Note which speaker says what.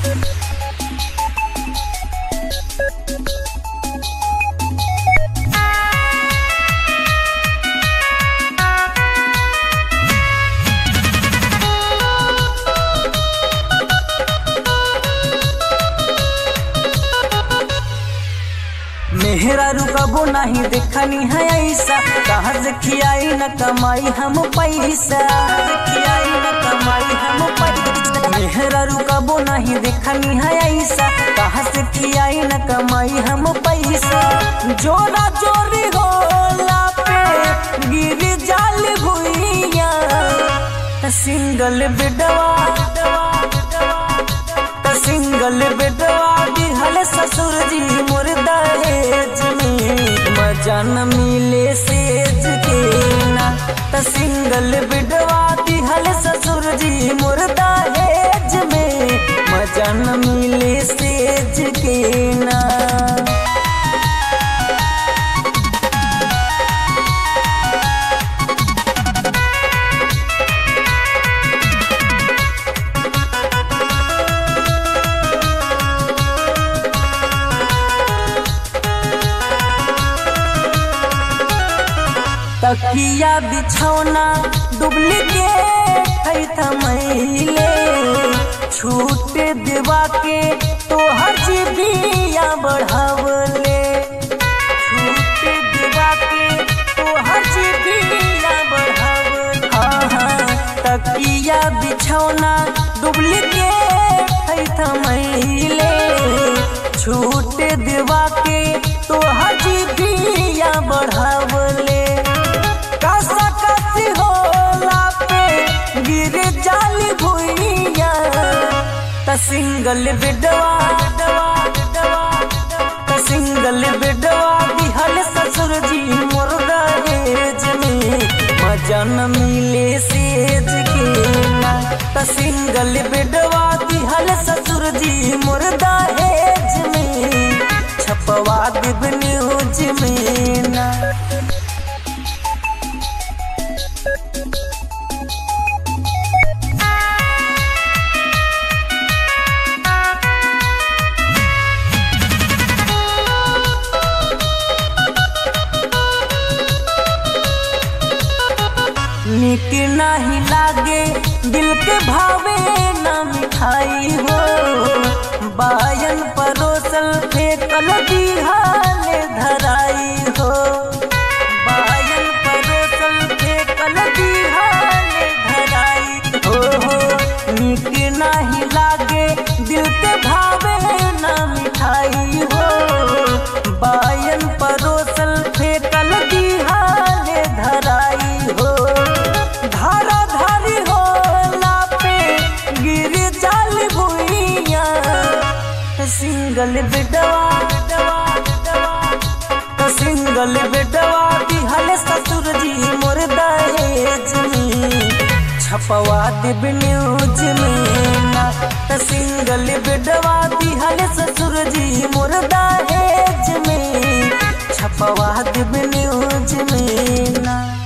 Speaker 1: मेहरा रुकबो नहीं देखनी है ऐसा कहाँ से खियाई न कमाई हम पैसा कहाँ से खियाई न कमाई हम पैसा मेहरा रुकबो नहीं देखनी है ऐसा कहाँ से खियाई न कमाई हम पैसा जोरा जोरी होला पे गिर जाल भुइया सिंगल बेडवा त सिंगल बेडवा दिहल ससुर जी मोर दहेज में मजा न मिले सेज के ना त सिंगल बेडवा दिहल ससुर जी मोर दहेज में मजा न मिले सेज के ना तकिया बिछौना डुप्लीकेट है थमैले छूट देवा के तो हर जीबिया बढ़ावले छूट देवा के तो हर जीबिया बढ़ावले हाँ हाँ तकिया बिछौना डुप्लीकेट है थमैले छूट देवा के तो हर जीबिया बढ़ावले कासा कासी होला पे गिर जाली भुइया त सिंगल बेडवा त सिंगल बेडवा दिहल ससुर जी मोर दहेज में मजा न मिले सेज के ना त सिंगल बेडवा दिहल ससुर जी मोर दहेज में छपवा देब न्यूज में ना नीक नहीं लागे दिल के भावे न मिठाई हो बायन परोसल फेंकल दिहाल धराई हो बायन परोसल फेंकल दिहाल धराई हो हो नीक नहीं लागे दिल के भावे न मिठाई हो बायन परोसल फेंकल दिहाल धराई हो धारा धारी होला पे गिर जाल भुइया सिंगल बेडवा सिंगल बेडवा दिहल ससुर जी मोर दहेज में छपवा देब न्यूज में ना त सिंगल बेडवा दिहल ससुर जी मोर दहेज में छपवा देब न्यूज में ना